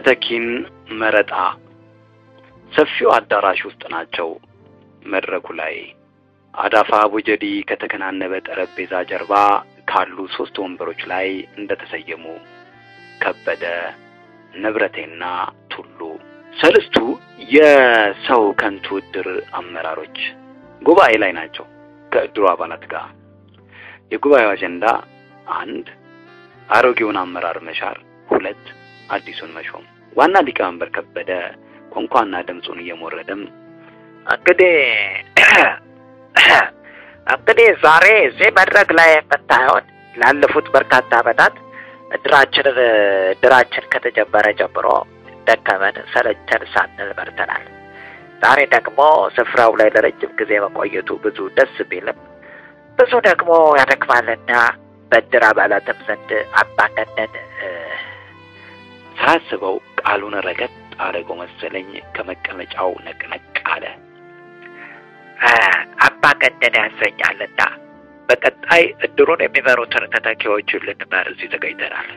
ተተኪን መረጣ ሰፊው አዳራሽ ውስጥ ናቸው። መድረኩ ላይ አዳፋ ቡጀዲ ከተከናነበ ጠረጴዛ ጀርባ ካሉ ሶስት ወንበሮች ላይ እንደተሰየሙ ከበደ፣ ንብረቴና ቱሉ ሰልስቱ የሰው ከንቱ እድር አመራሮች ጉባኤ ላይ ናቸው ከእድሩ አባላት ጋር። የጉባኤው አጀንዳ አንድ አሮጌውን አመራር መሻር፣ ሁለት አዲሱን መሾም። ዋና ሊቀመንበር ከበደ ቋንቋና ድምፁን እየሞረደም እንግዲህ እንግዲህ ዛሬ እዚህ መድረክ ላይ የምታየውን ላለፉት በርካታ ዓመታት እድራችንን እድራችን ከተጀመረ ጀምሮ ደከመን ሰለቸን ሳንል መርተናል። ዛሬ ደግሞ ስፍራው ላይ ለረጅም ጊዜ መቆየቱ ብዙ ደስ ቢልም ብዙ ደግሞ ያደክማልና በእድር አባላትም ዘንድ አምባገነን ሳያስበው ቃሉን ረገጥ አደረገው መሰለኝ። ከመቀመጫው ነቅነቅ አለ። አምባገነን ያሰኛልና በቀጣይ እድሩን የሚመሩትን ተተኪዎች ልንመር እዚህ ተገኝተናል።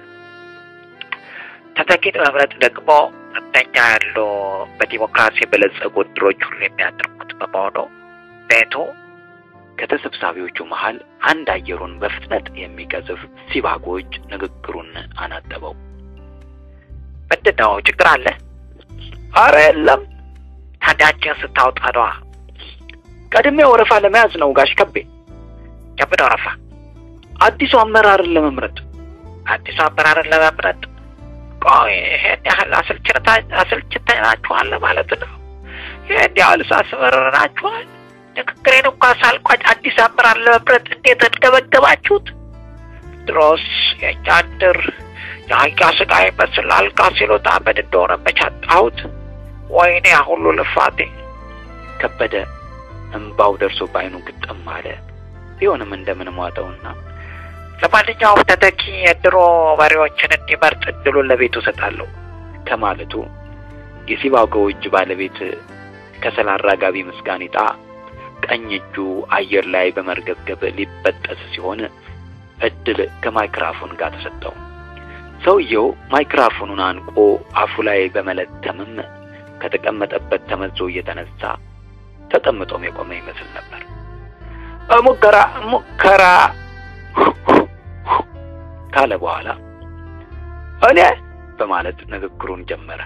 ተተኪን መምረጥ ደግሞ እንደኛ ያሉ በዲሞክራሲ የበለጸጉ እድሮች ሁሉ የሚያደርጉት በመሆኑ ቤቱ ከተሰብሳቢዎቹ መሃል አንድ አየሩን በፍጥነት የሚቀዝፍ ሲባጎች ንግግሩን አናጠበው። ምንድን ነው ችግር አለ? አረ የለም፣ ታዲያችን ስታውጣ ነዋ። ቀድሜ ወረፋ ለመያዝ ነው ጋሽ ከቤ። የምን ወረፋ? አዲሱ አመራርን ለመምረጥ። አዲሱ አመራርን ለመምረጥ? ቆይ ይሄን ያህል አሰልችተናችኋል ማለት ነው? ይሄን ያህል ሳስመረናችኋል? ንግግሬን እንኳ ሳልቋጭ አዲስ አመራር ለመምረጥ እንዴት እንገበገባችሁት? ድሮስ የእኛ እድር የአህያ ስጋ ይመስል አልጋ ሲሉት አመድ እንደሆነ መቻጣሁት። ወይኔ ሁሉ ልፋቴ። ከበደ እንባው ደርሶ በዓይኑ ግጥም አለ። ቢሆንም እንደምን ዋጠውና ለማንኛውም ተተኪ የድሮ መሪዎችን እንዲመርጥ እድሉን ለቤቱ እሰጣለሁ ከማለቱ የሲባጎው እጅ ባለቤት ከሰል አራጋቢ ምስጋኒጣ ቀኝ እጁ አየር ላይ በመርገብገብ ሊበጠስ ሲሆን እድል ከማይክራፎን ጋር ተሰጠው። ሰውየው ማይክራፎኑን አንቆ አፉ ላይ በመለተምም ከተቀመጠበት ተመዞ እየተነሳ ተቀምጦም የቆመ ይመስል ነበር። ሙከራ ሙከራ ካለ በኋላ እኔ በማለት ንግግሩን ጀመረ።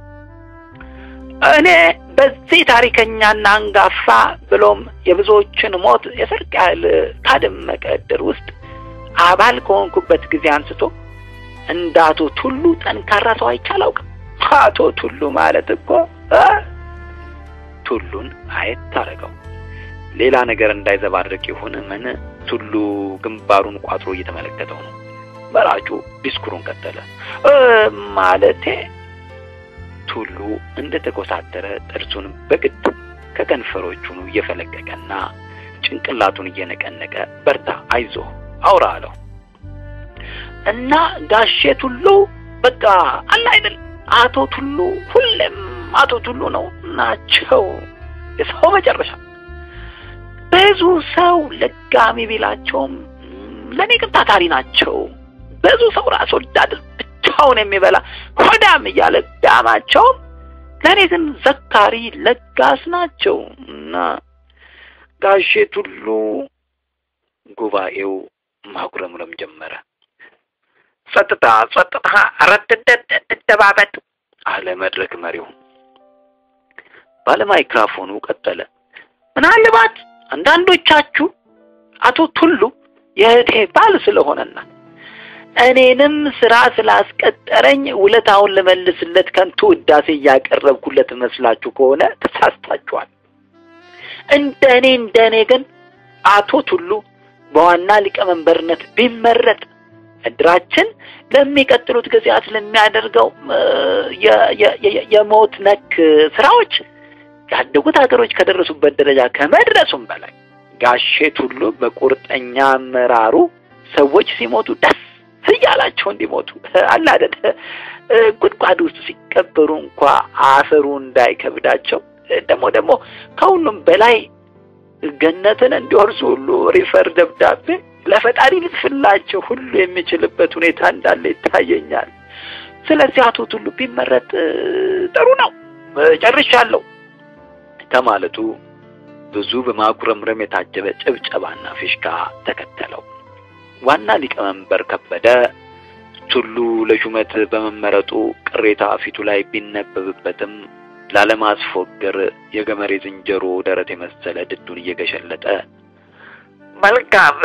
እኔ በዚህ ታሪከኛና አንጋፋ ብሎም የብዙዎችን ሞት የሰርቅ ያህል ካደመቀ እድር ውስጥ አባል ከሆንኩበት ጊዜ አንስቶ እንደ አቶ ቱሉ ጠንካራ ሰው አይቼ አላውቅም። አቶ ቱሉ ማለት እኮ ቱሉን አየት ታረገው ሌላ ነገር እንዳይዘባርቅ ይሁን ምን ቱሉ ግንባሩን ቋጥሮ እየተመለከተው ነው። መራጩ ዲስኩሩን ቀጠለ። ማለቴ ቱሉ እንደተኮሳተረ ጥርሱን በግድ ከከንፈሮቹ እየፈለቀቀና ጭንቅላቱን እየነቀነቀ በርታ፣ አይዞህ፣ አውራ አለው እና ጋሼ ቱሉ በቃ አለ አይደል አቶ ቱሉ ሁሌም አቶ ቱሉ ነው ናቸው የሰው መጨረሻ ብዙ ሰው ለጋሚ ቢላቸውም ለእኔ ግን ታታሪ ናቸው። ብዙ ሰው ራስ ወዳድ ብቻውን የሚበላ ሆዳም እያለ ዳማቸውም ለእኔ ግን ዘካሪ ለጋስ ናቸው እና ጋሼ ቱሉ ጉባኤው ማጉረምረም ጀመረ። ጸጥታ ጸጥታ፣ ረድ እንደባበጥ አለ መድረክ መሪው። ባለማይክራፎኑ ቀጠለ። ምናልባት አንዳንዶቻችሁ አቶ ቱሉ የእህቴ ባል ስለሆነና እኔንም ስራ ስላስቀጠረኝ ውለታውን ልመልስለት ከንቱ ውዳሴ እያቀረብኩለት መስላችሁ ከሆነ ተሳስታችኋል። እንደ እኔ እንደ እኔ ግን አቶ ቱሉ በዋና ሊቀመንበርነት ቢመረጥ እድራችን ለሚቀጥሉት ጊዜያት ለሚያደርገው የሞት ነክ ስራዎች ያደጉት ሀገሮች ከደረሱበት ደረጃ ከመድረሱም በላይ ጋሼ ቱሉ በቁርጠኛ አመራሩ ሰዎች ሲሞቱ ደስ እያላቸው እንዲሞቱ አለ አይደል ጉድጓድ ውስጥ ሲቀበሩ እንኳ አፈሩ እንዳይከብዳቸው ደግሞ ደግሞ ከሁሉም በላይ ገነትን እንዲወርሱ ሁሉ ሪፈር ደብዳቤ ለፈጣሪ ልጽፍላቸው ሁሉ የሚችልበት ሁኔታ እንዳለ ይታየኛል። ስለዚህ አቶ ቱሉ ቢመረጥ ጥሩ ነው። ጨርሻለሁ ከማለቱ ብዙ በማጉረምረም የታጀበ ጭብጨባና ፊሽካ ተከተለው። ዋና ሊቀመንበር ከበደ ቱሉ ለሹመት በመመረጡ ቅሬታ ፊቱ ላይ ቢነበብበትም ላለማስፎገር የገመሬ ዝንጀሮ ደረት የመሰለ ድዱን እየገሸለጠ መልካም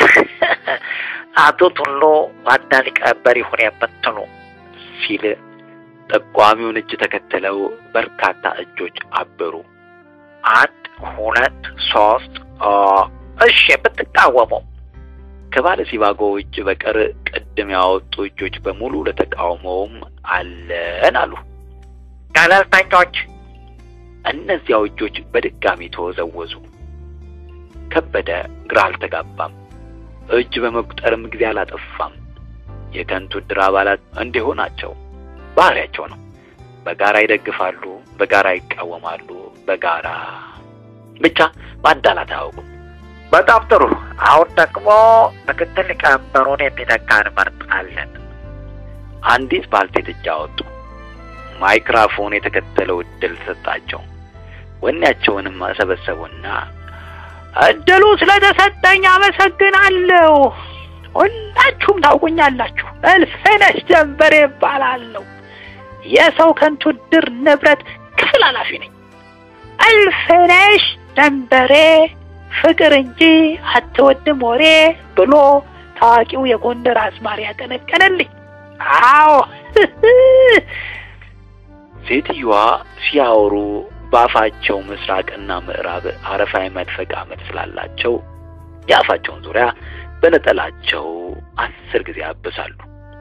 አቶ ቱሉ ዋና ሊቀመንበር ይሁን የምትሉ ሲል ጠቋሚውን እጅ ተከትለው በርካታ እጆች አበሩ። አንድ ሁለት ሶስት እሺ የምትቃወመው ከባለ ሲባጎ እጅ በቀር ቅድም ያወጡ እጆች በሙሉ ለተቃውሞውም አለን አሉ። ገለልተኞች እነዚያው እጆች በድጋሚ ተወዘወዙ። ከበደ ግራ አልተጋባም። እጅ በመቁጠርም ጊዜ አላጠፋም። የከንቱ ዕድር አባላት እንዲሁ ናቸው። ባህሪያቸው ነው። በጋራ ይደግፋሉ፣ በጋራ ይቃወማሉ፣ በጋራ ብቻ ማዳላት አያውቁም። በጣም ጥሩ። አሁን ደግሞ ምክትል ሊቀመንበሩን የሚተካ እንመርጣለን። አንዲት ባልቴት እጅ አወጡ። ማይክራፎን የተከተለው እድል ሰጣቸው። ወኔያቸውንም ሰበሰቡና እድሉ ስለተሰጠኝ አመሰግናለሁ። ሁላችሁም ታውቁኛላችሁ። እልፍነሽ ጀንበሬ እባላለሁ። የሰው ከንቱ ዕድር ንብረት ክፍል ኃላፊ ነኝ። እልፍነሽ ጀንበሬ ፍቅር እንጂ አትወድም ወሬ ብሎ ታዋቂው የጎንደር አዝማሪ ያቀነቀነልኝ። አዎ ሴትዮዋ ሲያወሩ በአፋቸው ምስራቅና ምዕራብ አረፋ የመድፈቅ አመድ ስላላቸው የአፋቸውን ዙሪያ በነጠላቸው አስር ጊዜ ያብሳሉ።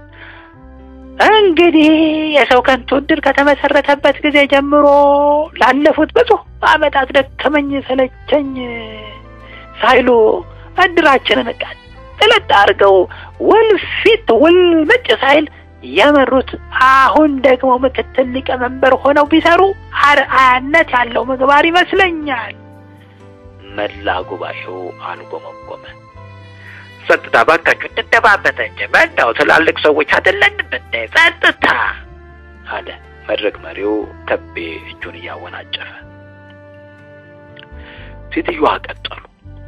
እንግዲህ የሰው ከንቱ ዕድር ከተመሰረተበት ጊዜ ጀምሮ ላለፉት ብዙ ዓመታት ደከመኝ ሰለቸኝ ሳይሉ ዕድራችንን ቀጥለጥ አድርገው ውልፊት ውልምጭ ሳይል የመሩት አሁን ደግሞ ምክትል ሊቀመንበር ሆነው ቢሰሩ አርአያነት ያለው ምግባር ይመስለኛል። መላ ጉባኤው አልጎመጎመ። ጸጥታ ባካችሁ እንደማመጥ እንጂ ምነው ትላልቅ ሰዎች አይደለንም እንዴ? ጸጥታ አለ መድረክ መሪው ከቤ እጁን እያወናጨፈ። ሴትዮዋ ቀጠሉ።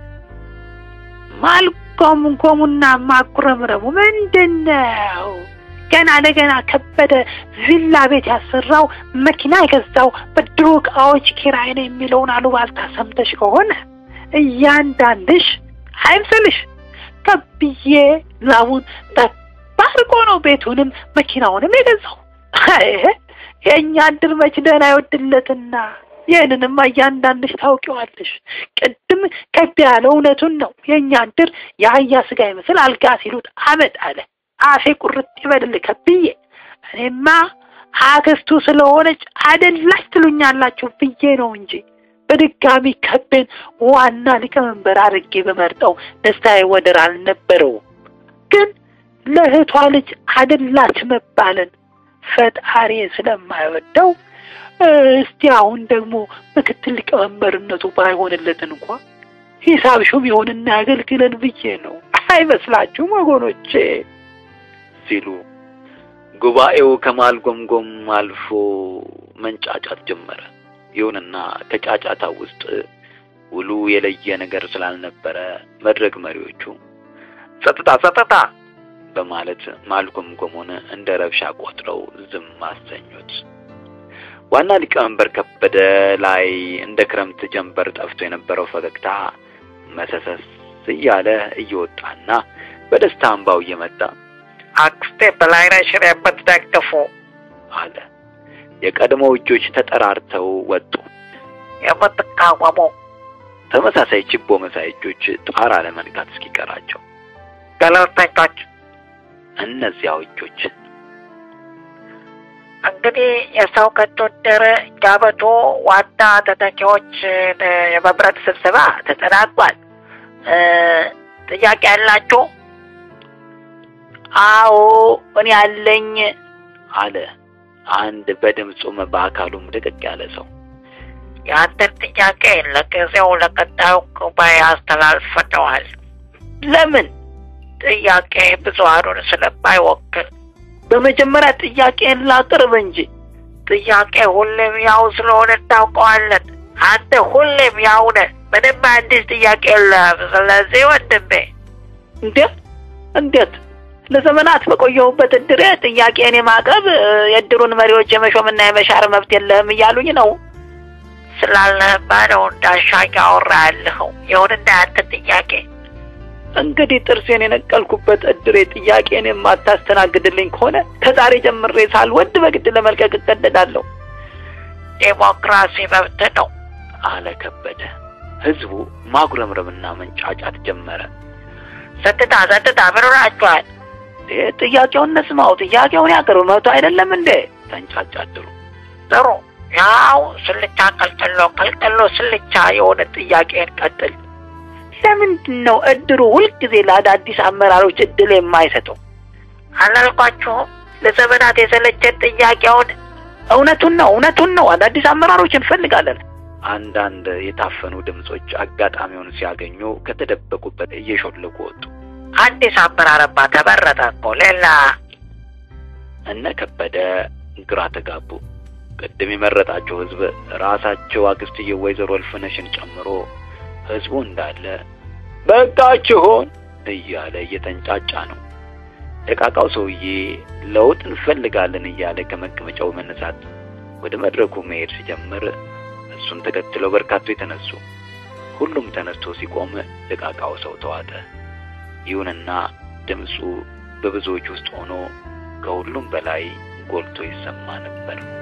ማልጎምጎሙና ማጉረምረሙ ምንድን ነው? ገና ለገና ከበደ ቪላ ቤት ያሰራው መኪና የገዛው በድሮ ዕቃዎች ኪራይ ነው የሚለውን አሉባልታ ሰምተሽ ከሆነ እያንዳንድሽ አይምስልሽ ከብዬ ላቡን ጠብ አድርጎ ነው ቤቱንም መኪናውንም የገዛው። የእኛ ዕድር መች ደህና አይወድለትና ይህንንማ እያንዳንድሽ ታውቂዋለሽ። ቅድም ከብ ያለው እውነቱን ነው። የእኛ ዕድር የአህያ ስጋ ይመስል አልጋ ሲሉት አመድ አለ። አፌ ቁርጥ ይበልል ከብዬ። እኔማ አክስቱ ስለሆነች አደላች ትሉኛላችሁ ብዬ ነው እንጂ በድጋሚ ከቤን ዋና ሊቀመንበር አድርጌ በመርጠው ደስታዬ ወደር አልነበረውም። ግን ለእህቷ ልጅ አደላች መባልን ፈጣሪ ስለማይወደው እስቲ አሁን ደግሞ ምክትል ሊቀመንበርነቱ ባይሆንለትን እንኳ ሂሳብ ሹም ይሆንና ያገልግለን ብዬ ነው። አይመስላችሁም ወገኖቼ? ሲሉ ጉባኤው ከማልጎምጎም አልፎ መንጫጫት ጀመረ። ይሁንና ከጫጫታ ውስጥ ውሉ የለየ ነገር ስላልነበረ መድረክ መሪዎቹ ጸጥታ ጸጥታ በማለት ማልጎምጎሙን እንደ ረብሻ ቆጥረው ዝም አሰኙት። ዋና ሊቀመንበር ከበደ ላይ እንደ ክረምት ጀንበር ጠፍቶ የነበረው ፈገግታ መሰሰስ እያለ እየወጣና በደስታ እንባው እየመጣ አክስቴ በላይነሽን የምትደግፉ አለ። የቀድሞ እጆች ተጠራርተው ወጡ። የምትቃወሙ ተመሳሳይ ችቦ መሳይ እጆች ጣራ ለመንካት እስኪቀራቸው ገለልተኞች እነዚያው እጆች እንግዲህ የሰው ከንቱ ዕድር የዓመቱ ዋና ተተኪዎችን የመምረጥ ስብሰባ ተጠናቋል። ጥያቄ ያላችሁ? አዎ እኔ ያለኝ አለ አንድ በድምፁም በአካሉም ድቅቅ ያለ ሰው። የአንተን ጥያቄ ለጊዜው ለቀጣዩ ጉባኤ አስተላልፈነዋል። ለምን? ጥያቄ ብዙሃኑን ስለማይወክል በመጀመሪያ ጥያቄን ላቅርብ እንጂ ጥያቄ ሁሌም ያው ስለሆነ እናውቀዋለን። አንተ ሁሌም ያው ነህ። ምንም አዲስ ጥያቄ የለም። ስለዚህ ወንድሜ እንዴት እንዴት ለዘመናት በቆየሁበት እድሬ ጥያቄን የማቅረብ የእድሩን መሪዎች የመሾምና የመሻር መብት የለህም እያሉኝ ነው። ስላለህማ ነው እንዳሻኝ አወራ ያለኸው። ይሁንና ያንተ ጥያቄ እንግዲህ ጥርሴን የነቀልኩበት እድሬ ጥያቄን የማታስተናግድልኝ ከሆነ ከዛሬ ጀምሬ ሳልወድ በግድ ለመልቀቅ እገደዳለሁ ዴሞክራሲ መብት ነው አለ ከበደ። ህዝቡ ማጉረምረምና መንጫጫት ጀመረ። ጸጥታ ጸጥታ፣ ምን ሆናችኋል? ጥያቄውን እንስማው፣ ጥያቄውን ያቅርብ፣ መብቱ አይደለም እንዴ? ተንጫጫድሩ። ጥሩ፣ ያው ስልቻ ቀልቅሎ ቀልቅሎ ስልቻ የሆነ ጥያቄን ቀጥል። ለምንድን ነው እድሩ ሁልጊዜ ለአዳዲስ አመራሮች እድል የማይሰጠው? አላልኳችሁም? ለዘመናት የሰለቸን ጥያቄውን። እውነቱን ነው እውነቱን ነው፣ አዳዲስ አመራሮች እንፈልጋለን። አንዳንድ የታፈኑ ድምጾች አጋጣሚውን ሲያገኙ ከተደበቁበት እየሾለኩ ወጡ። አዲስ አመራርማ ተመረጠ እኮ ሌላ እነ ከበደ ግራ ተጋቡ። ቅድም የመረጣቸው ህዝብ ራሳቸው አክስትዬ ወይዘሮ እልፍነሽን ጨምሮ ህዝቡ እንዳለ በቃችሁን እያለ እየተንጫጫ ነው። ደቃቃው ሰውዬ ለውጥ እንፈልጋለን እያለ ከመቀመጫው መነሳት ወደ መድረኩ መሄድ ሲጀምር እሱን ተከትለው በርካቶች ተነሱ። ሁሉም ተነስቶ ሲቆም ደቃቃው ሰው ተዋጠ። ይሁንና ድምፁ በብዙዎች ውስጥ ሆኖ ከሁሉም በላይ ጎልቶ ይሰማ ነበር።